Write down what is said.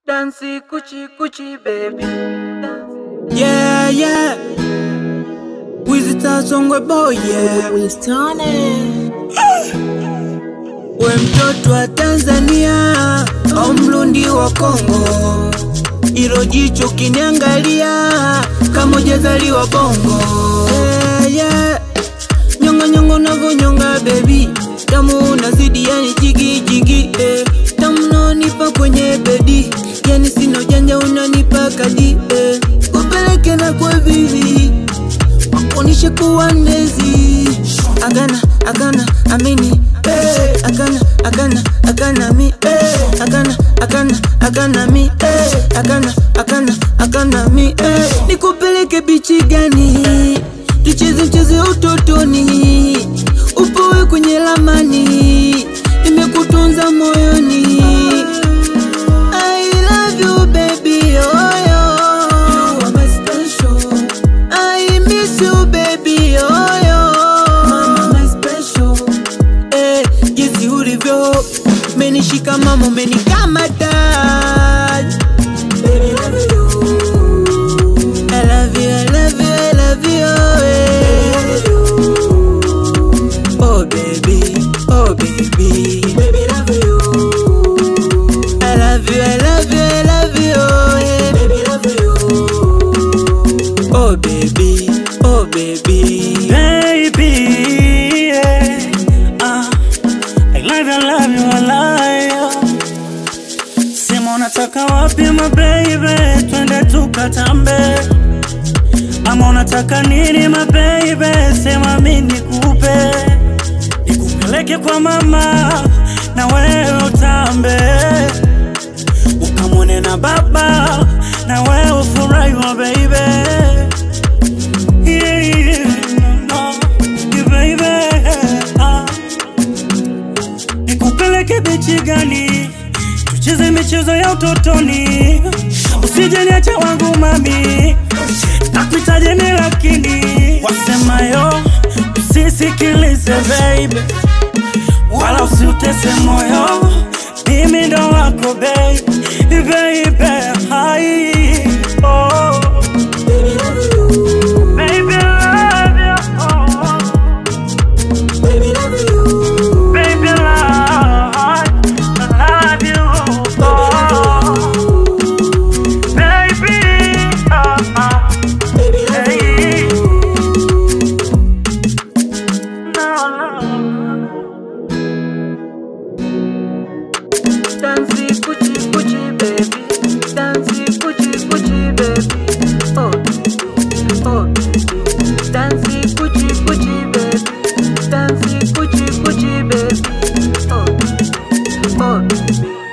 Dancy kuchi kuchi baby. Yeah, yeah. Wizita Songwe boy, yeah. We mtoto wa Tanzania au mlundi wa Kongo, ilo jicho kiniangalia kama ujazaliwa bongo. Yeah, yeah. Nyonga nyonga unavyonyonga baby, tamu unazidi yani jigi jigi eh. Tamu unaonipa kwenye bedi, yani sina ujanja unanipa kadi eh. Kupeleke na kwa vivi wakunishe kuwa ndezi agana agana amini eh. agana agana agana mi eh. agana agana agana mi eh. agana agana agana mi eh. nikupeleke bichi gani tucheze mchezo ya utotoni upowe kwenye lamani nimekutunza moyoni I love you baby oh yo. You are my special. I miss you baby oh yo. Mama my special. Eh, jinsi ulivyo menishika mama umenikamata Baby, love you. I love you, I love you, I love you, eh. Oh baby, oh baby, baby love you. I love you, I love you, I love you, yeah. baby love you. Oh baby, oh baby. Baby, yeah. uh, I love you, I love you, I love you. Sema unataka wapi my baby, twende tukatambe. Ama unataka nini my baby, sema mimi nikupe. Nikupeleke kwa mama na wewe utambe. Ukamwone na baba na wewe ufurahi my baby. Yeah, yeah, no, yeah, baby. Ah. Nikupeleke bichi gani? Tucheze michezo ya utotoni, usije niache wangu mami, nakuitaje ni lakini wasemayo usisikilize baby, wala usiutese moyo, mimi ndo wako baby, baby, hai oh. Baby, love you. Oh. Baby love you. Baby, love, I love you. Oh. Baby, uh, uh, Baby love hey. No, no. Dancy kuchi kuchi baby. Dancy kuchi kuchi baby. Oh baby, oh baby. Dancy kuchi kuchi baby. Dancy kuchi kuchi baby. Oh baby, oh baby.